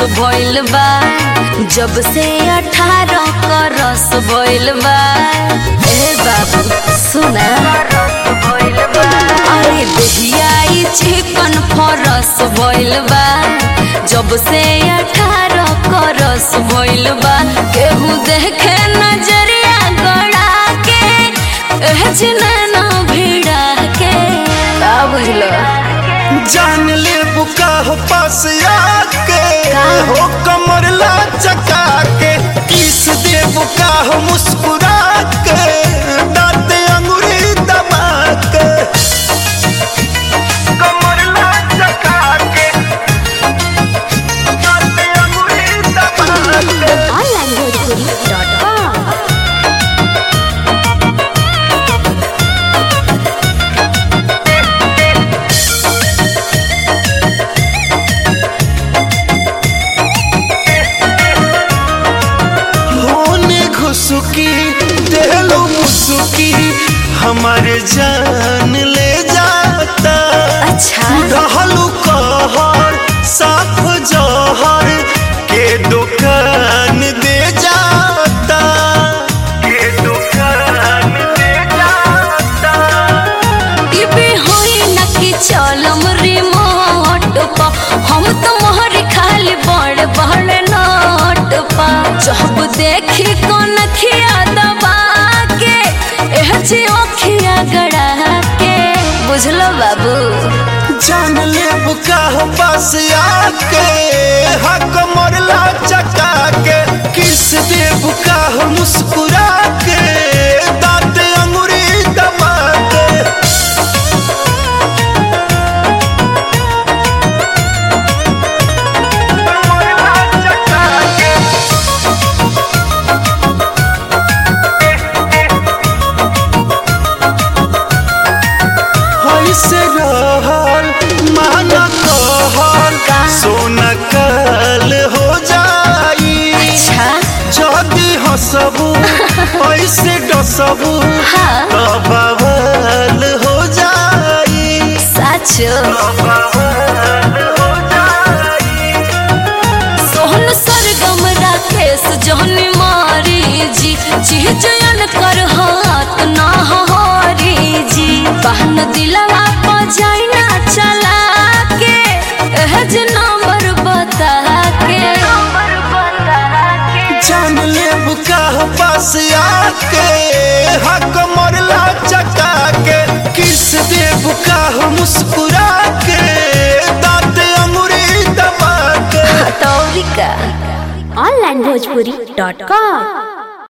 भइल बा जब से अठारह क रस भइल बा ए बाबू सुना अरे दहियाई चिकन फरस भइल बा जब से अठारह क रस भइल बा केहू देखे नजरिया गड़ा के एह जिनैना भिड़ा के का बुझलो जान ले बुका हो पास आके हो कमर ला चका के किस दे बुका हो मुस्कुरा के दांत अंगूरी दबा के कमर ला चका के दांत अंगूरी दबा के onlinebhojpuri.com होने घुसुकी देलो मुसुकी हमारे जान ले जाता अच्छा रहलू कहर साफ जहर के दुकान दे जाता के दुकान दे जाता टीवी होई न कि चलम रिमोट पा हम तो मोहर खाली बड़ बड़ नोट पा जब देखी कौन खिया दबा के एह जी ओखिया गड़ा के बुझलो बाबू जान ले बुका हो पास आके हक मोरला चका के किस दे बुका हो मुस्कुरा के दांत अंगूरी दबा के मोरला चका के ऐसे रहल माना कहल सोना कल हो जाई अच्छा जदी हसबू ऐसे डसबू हाँ बवाल हो जाई साचो बवाल हो जाई सोहन सरगम राकेश जहन मारी जी जी जयन कर हाथ ना हरी जी बहन दिलवा पर जाइना चला के एह जे नंबर बता के जान ले बुका हो पास आके हक मोरला चका के किस दे बुका हो मुस्कुरा के दांत अंगूरी दबा के तौरिका onlinebhojpuri.com